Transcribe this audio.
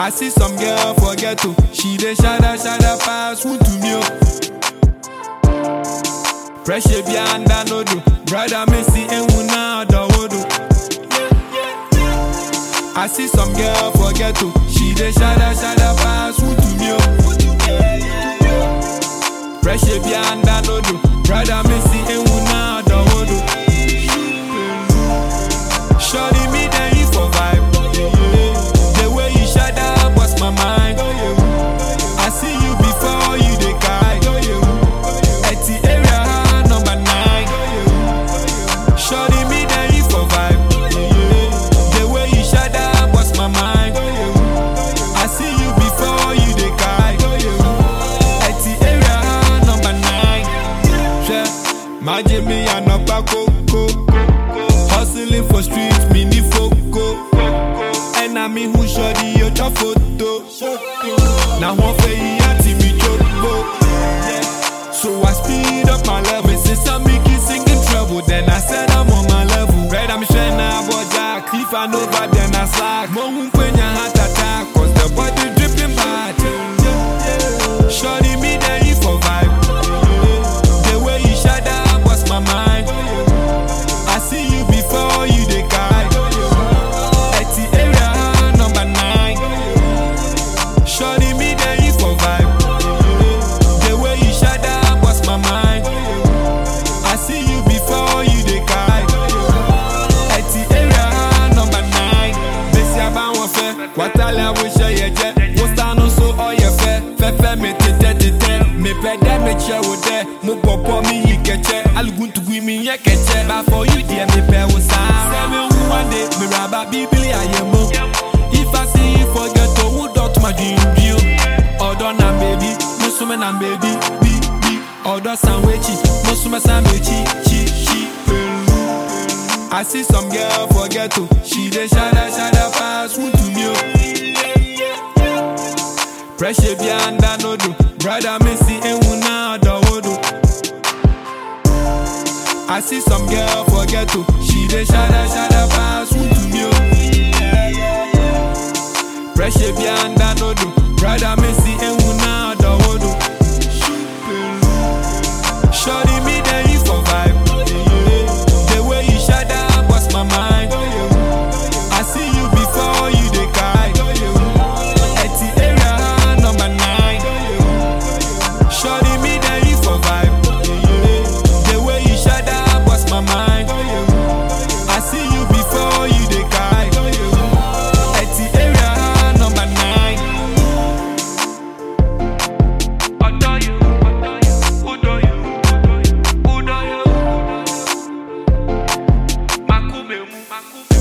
I see some girl for ghetto, she dey shada shada pass who to me. oh. Pressure be under no do, brother Messi and una dawodo. I see some girl for ghetto, she dey shada shada pass who to me. oh. Pressure be under no do, brother Messi and una dawodo. Shorty me then you for vibe. The way you shut up was my mind. I see you before you dey guide. At the area number nine. Shorty me then you for vibe. The way you shut up was my mind. I see you before you dey guide. At the area number nine. Share my Jimmy and Coco. Hustling for streets, mini foco. And I mean who shorty your your photo. Now one for you to me choco. So I speed up my level since I'm making singing trouble. Then I said I'm on my level. Red I'm shining now, but Jack. If I know that, then I slack. Mo hun kwenya heart attack, cause the body dripping bad. Shorty me then you for vibe. The way you shut up was my mind. I see you before you dey guide. At the area number nine. Shorty me then you for vibe. The way you shut up was my mind. I see you before you dey guide. At the area number nine. Bẹ́sí abáwọn fẹ́, wàtálẹ̀ àwòṣe yẹ jẹ́. Wọ́n sánú so ọ̀yẹ̀ fẹ́, fẹ́fẹ́ mi tètè tètè. Mi pẹ́ dẹ́ mi kyẹ́ wò dẹ́, mo bọ̀ bọ̀ mi yí kẹ̀kyẹ́. Aluguntugu mi yẹ kẹ̀kyẹ́. But for you dear mi pẹ́ wò sáá. Sẹ́mi ń wá dé, mi rà bá bíbélì àyẹ̀ mọ́. If I see you forget to who dot my dream view. Ọ̀dọ́ na bèbí, mo súnmọ́ na bèbí, bí bí. Ọ̀dọ́ sanwó-echi, mo súnmọ́ sanwó-echi, chi chi pẹ̀lú. I see some girl for ghetto, she dey shada shada pass who to me. oh. Pressure be under no do, brother Messi and una dawodo. I see some girl for ghetto, she dey shada shada pass who to me. oh. Pressure be under no do, brother Messi and una dawodo. Shorty me then you for vibe. The way you shut up was my mind. I see you before you dey guide. At the area number nine. Shorty me then you for vibe. The way you shut up was my mind. I see you before you dey guide. At the area number nine. Ọ̀dọ́ you, ọ̀dọ́ you, ọ̀dọ́ you, ọ̀dọ́ you, ọ̀dọ́ you. Makumemu, makumemu.